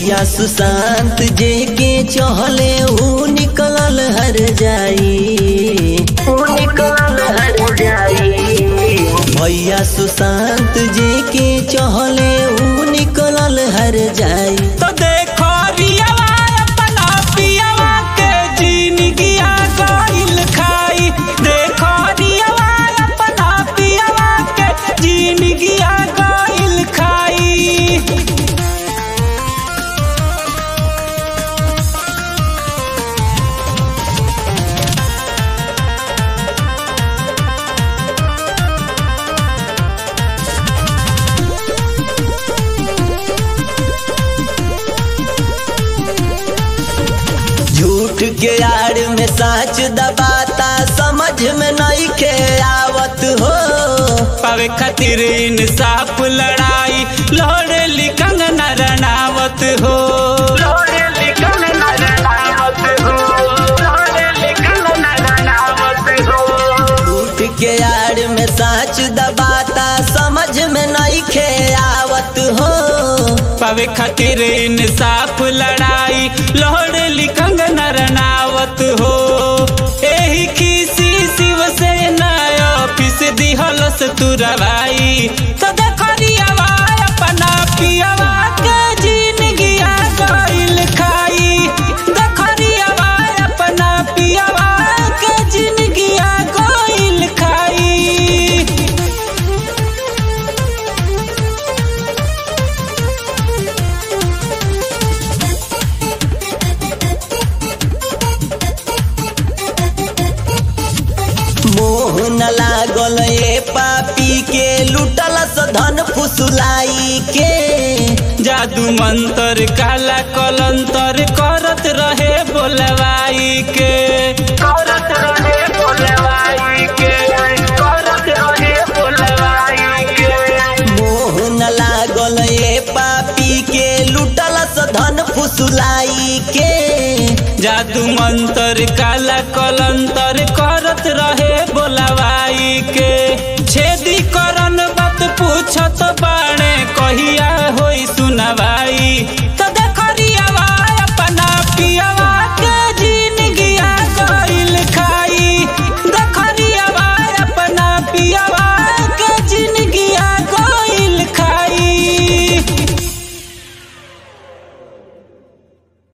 भैया सुशांत जे के चहले ऊ निकलल हर जाई ऊ निकलल हर जाई भैया सुशांत जे के चहले ऊ निकलल हर जाई तो देखो रियावा अपना पियावा के जिंदगिया गइल खाई देखो रियावा अपना पियावा के जिंदगिया गइल खाई झूठ के आड़ में साच दबाता समझ में नहीं के आवत हो पावे खातिर इंसाफ लड़ाई लड़े लिखंग नरनावत हो झूठ के आड़ में साच दबाता समझ में नहीं के आवत हो पावे खातिर इंसाफ लड़ाई लड़े लिखंग नरनावत हो एही खीसी शिवसेना ऑफिस दिहलस तुरवाई तो देखरियावा अपना पियावा के जिंदगिया गइल खाई देखरियावा अपना पियावा के जिंदगिया गइल खाई मोह न लागल ए पापी के लुटलस धन फुसुलाई के जादू मंतर काला कलंतर करत रहे बोलवाई के करत रहे बोलवाई के करत रहे बोलवाई के मोह न लागल ए पापी के लुटलस धन फुसुलाई के जादू मंतर काला कलंतर करत रहे